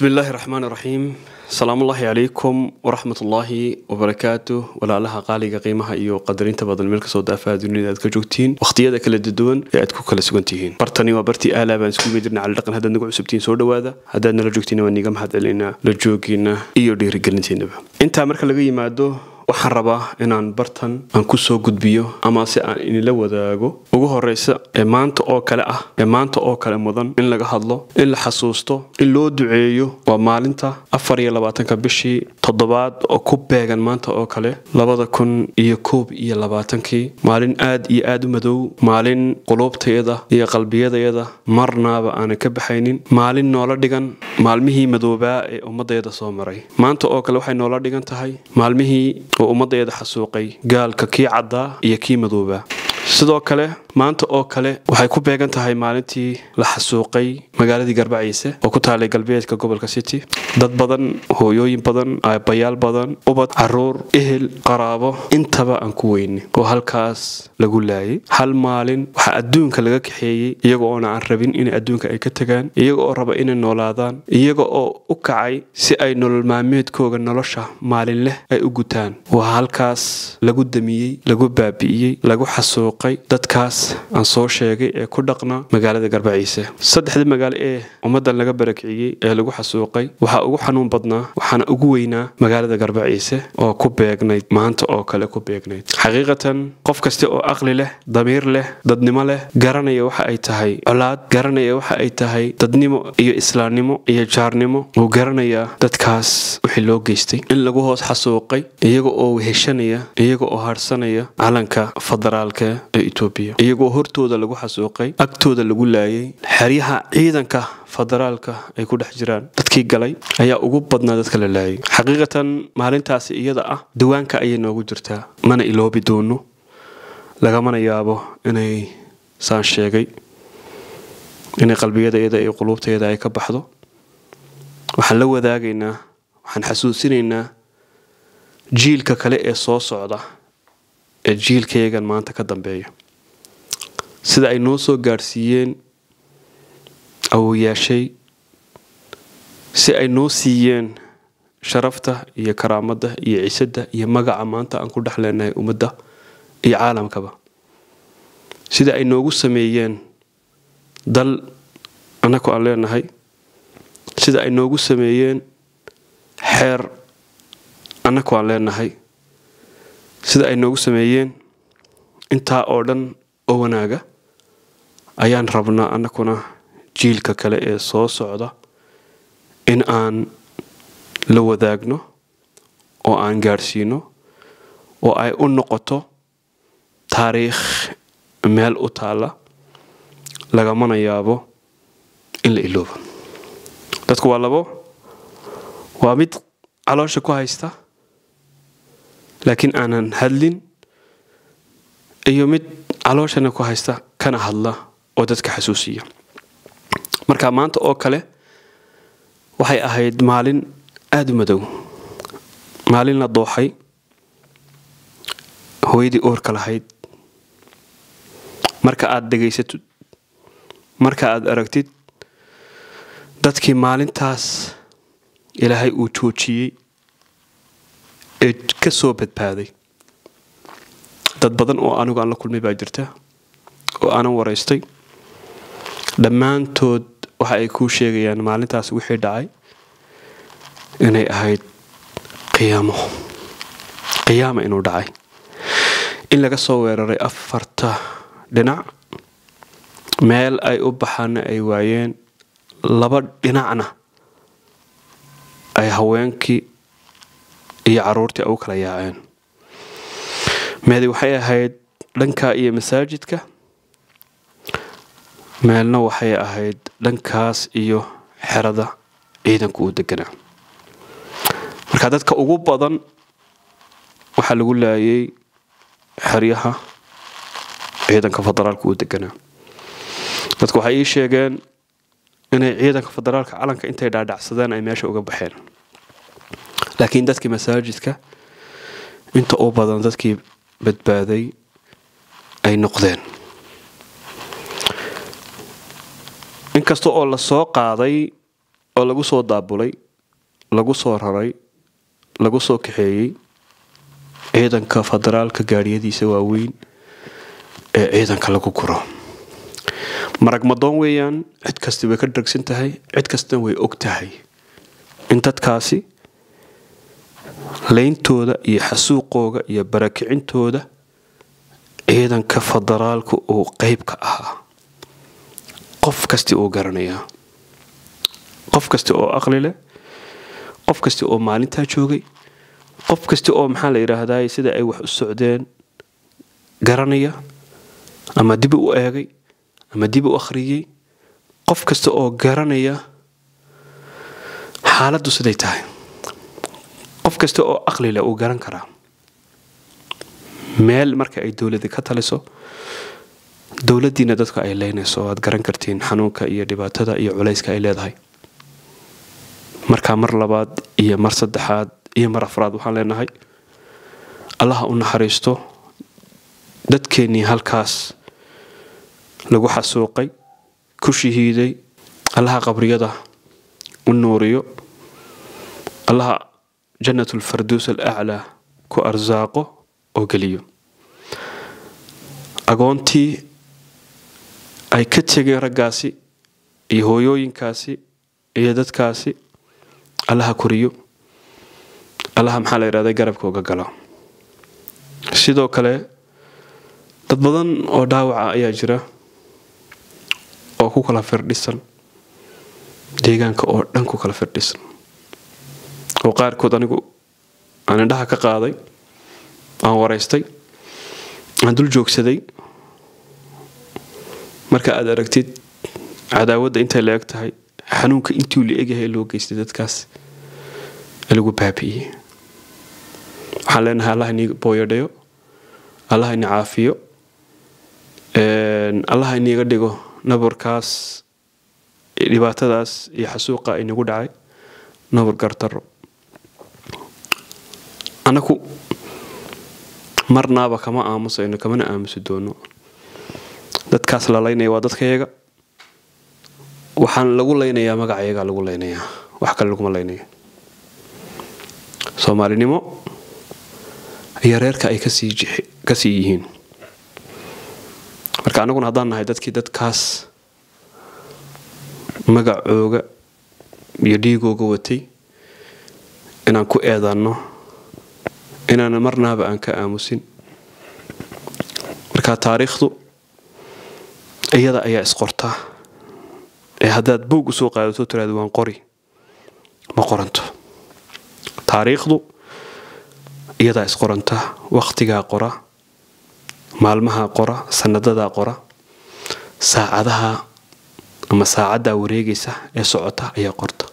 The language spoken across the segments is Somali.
bismi illaahi raxmaan raxiim salaamullaahi calaykum waraxmatullaahi wabarakaatu walaalaha qaaliga qiimaha iyo qadarinta badan meel kasoo daafaha dunida aad ka joogtiin wakhtiyada kala duwan ee aad ku kala sugan tihiin bartani waa bartii aalaa baan isku medirna cali dhaqan haddaad nagu cusubtihiin soo dhawaada haddaad nala joogtiina waan niiga mahad celinaa la joogiina iyo dhiirigelintiinaba intaa marka laga yimaado waxaan rabaa inaan bartan aan ku soo gudbiyo ama si aan inila wadaago ugu horeysa ee maanta oo kale ah ee maanta oo kale mudan in laga hadlo in la xasuusto in loo duceeyo waa maalinta afar iyo labaatanka bishii toddobaad oo ku beegan maanta oo kale labada kun iyo koob iyo labaatankii maalin aad iyo aad u madow maalin quluubtayada iyo qalbiyadayada marnaaba aanan ka baxaynin maalin noola dhigan maalmihii madoobaa ee ummadayada soo maray maanta oo kale waxay noola dhigan tahay maalmihii oo ummadayada xasuuqay gaalka kii caddaa iyo kii madoobaa sidoo kale maanta oo kale waxay ku beegan tahay maalintii la xasuuqay magaaladii garbaciise oo ku taalay galbeedka gobolka city dad badan hooyooyin badan aabbayaal badan ubad caruur ehel qaraabo intaba aan ku weyni oo halkaas lagu laayay hal maalin waxaa adduunka laga kaxeeyey iyaga oona aan rabin inay adduunka ay ka tagaan iyaga oo raba inay noolaadaan iyaga oo u kacay si ay nolol maalmeedkooga nolosha maalin leh ay u gutaan waa halkaas lagu damiyey lagu baabi'iyey lagu xasuuqay dadkaas aan soo sheegay ee ku dhaqnaa magaalada garbaciise saddexda magaalo ee ummaddan laga barakiciyey ee lagu xasuuqay waxaa ugu xanuun badnaa waxaana ugu weynaa magaalada garbaciise oo ku beegnayd maanta oo kale ku beegnayd xaqiiqatan qof kasta oo aqli leh damiir leh dadnimo leh garanaya waxa ay tahay colaad garanaya waxa ay tahay dadnimo iyo islaamnimo iyo jaarnimo uu garanayaa dadkaas wixii loo geystay in lagu hoos xasuuqay iyaga oo weheshanaya iyaga oo harsanaya calanka federaalka ee etoobiya iyagoo hortooda lagu xasuuqay agtooda lagu laayay xeryaha ciidanka federaalka ay ku dhex jiraan dadkii galay ayaa ugu badnaa dadka la laayay xaqiiqatan maalintaasi iyada ah diiwaanka ayay noogu jirtaa mana iloobi doono lagamana yaabo inay saan sheegay inay qalbiyadayada iyo quluubtayada ay ka baxdo waxaan la wadaagaynaa waxaan xasuusinaynaa jiilka kale ee soo socda ee jiilkayagan maanta ka dambeeya sida ay noo soo gaadhsiiyeen awoyaashay si ay noo siiyeen sharafta iyo karaamadda iyo ciisadda iyo magaca maanta aan ku dhex leenahay ummadda iyo caalamkaba sida ay noogu sameeyeen dal annaku aan leenahay sida ay noogu sameeyeen xeer annaku aan leenahay sida ay noogu sameeyeen intaa oo dhan oo wanaaga ayaan rabnaa annakuna jiilka kale ee soo socda in aan la wadaagno oo aan gaadhsiino oo ay u noqoto taariikh meel u taalla lagamana yaabo in la iloobo dadku waa labo waa mid caloosha ku haysta laakiin aanan hadlin iyo mid calooshana ku haysta kana hadla oo dadka xasuusiya marka maanta oo kale waxay ahayd maalin aada u madow maalin la dooxay hooyadii oorka lahayd marka aad dhegaysatid marka aad aragtid dadkii maalintaas ilaahay uu joojiyey ee ka soo badbaaday dad badan oo anigu aan la kulmay baa jirta oo aanan waraystay dhammaantood waxa ay kuu sheegayaan maalintaas wixii dhacay inay ahayd qiyaamo qiyaama inuu dhacay in laga soo weeraray afarta dhinac meel ay u baxaana ay waayeen laba dhinacna ay haweenkii iyo caruurtii u kala yaaceen meedi waxay ahayd dhankaa iyo masaajidka meelna waxay ahayd dhankaas iyo xerada ciidanku uu deganaa marka dadka ugu badan waxaa lagu laayay xeryaha ciidanka federaalka uu deganaa dadku waxay ii sheegeen inay ciidanka federaalka calanka intay dhaadhacsadeen ay meesha uga baxeen laakiin dadkii masaajidka inta u badan dadkii badbaaday ay noqdeen inkasta oo la soo qaaday oo lagu soo daabulay lagu soo raray lagu soo kaxeeyey ciidanka federaalka gaadhiyadiisa waaweyn ee ciidanka lagu guro marag madoon weeyaan cid kasta way ka dhargsan tahay cid kastana way og tahay in dadkaasi leyntooda iyo xasuuqooga iyo barakicintooda ciidanka federaalka uu qeyb ka ahaa qof kasta uu garanayaa qof kasta oo aqli leh qof kasta oo maalintaa joogay qof kasta oo maxaa la yidhaahdaa sida ay wax u socdeen garanaya ama dib u eegay ama dib u akhriyey qof kasta oo garanaya xaaladdu siday tahay qof kasta oo aqli leh uu garan karaa meel marka ay dowladi ka taliso dowladdiina dadka ay leynayso aad garan kartiin xanuunka iyo dhibaatada iyo culayska ay leedahay markaa mar labaad iyo mar saddexaad iyo mar afraad waxaan leenahay allaha u naxariisto dadkeennii halkaas lagu xasuuqay ku shahiiday allaha qabriyada u nuuriyo allaha jannatulfarduus alaclaa ku arsaaqo oo geliyo agoontii ay ka tegeen raggaasi iyo hooyooyinkaasi iyo dadkaasi allaha koriyo allaha maxaa la yidhahda garabka uga galo sidoo kale dad badan oo dhaawaca ayaa jira oo ku kala firdhisan deegaanka oo dhan ku kala firdhisan oo qaarkood anigu aan indhaha ka qaaday aan waraystay aan dul joogsaday marka aad aragtid cadaawadda intay la eg tahay xanuunka intuu la egyahay loo geystay dadkaas lagu baabi'iyey waxaan leenahay allah inii booyadhayo allah ini caafiyo allah iniiga dhigo nabarkaas dhibaatadaas iyo xasuuqa inagu dhacay nabar gartaro annaku marnaaba kama aamusayno kamana aamusi doono dadkaas la laynaya waa dadkayaga waxaan lagu laynayaa magacayagaa lagu laynayaa wax kale laguma laynayo soomaalinimo iyo reerka ay kasii yihiin marka annaguna haddaan nahay dadkii dadkaas magacooga iyo dhiigooga watay inaan ku eedanno inaan marnaaba aan ka aamusin marka taariikhdu iyada ayaa isqortaa ee haddaad buug usoo qaadato tiraada waan qori ma qoranto taariikhdu iyadaa isqoranta wakhtigaa qora maalmahaa qora sanadadaa qora saacadaha ama saacaddaa wareegaysa ee socota ayaa qorta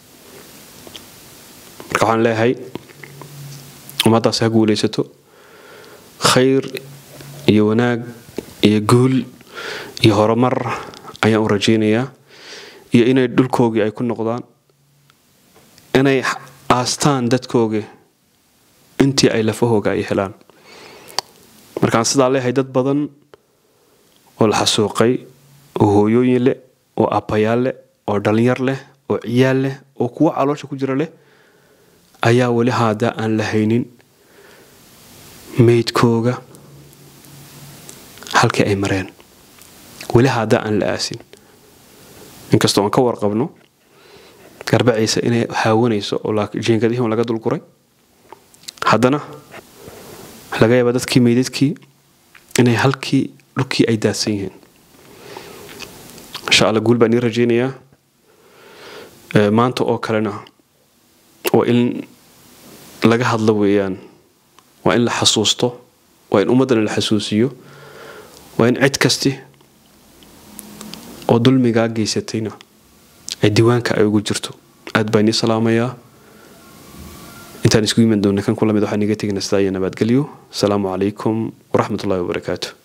marka waxaan leeyahay ummaddaas ha guulaysato khayr iyo wanaag iyo guul iyo horumar ayaan u rajaynayaa iyo inay dhulkoogii ay ku noqdaan inay aastaan dadkoogii intii ay lafahooga ay helaan markaan sidaa leeyahay dad badan oo la xasuuqay oo hooyooyin leh oo abbayaal leh oo dhallinyar leh oo ciyaal leh oo kuwo caloosha ku jira leh ayaa weli haada aan la haynin meydkooga halkii ay mareen weli haada aan la aasin inkastoo aan ka warqabno garbaciisa inay haawanayso oo jiingadihii laga dulguray haddana laga yaaba dadkii meydadkii inay halkii dhulkii ay daadsan yihiin insha alla guul baan ii rajaynayaa maanta oo kalena waa in laga hadlo weeyaan waa in la xasuusto waa in ummaddana la xasuusiyo waa in cid kasti oo dulmigaa geysatayna ay diiwaanka ay ugu jirto aad baan ii salaamayaa intaan isku yiman doona kan kula mid waxaan iga tegina sidaa iyo nabadgelyo asalaamu calaykum waraxmat ullahi wabarakaatu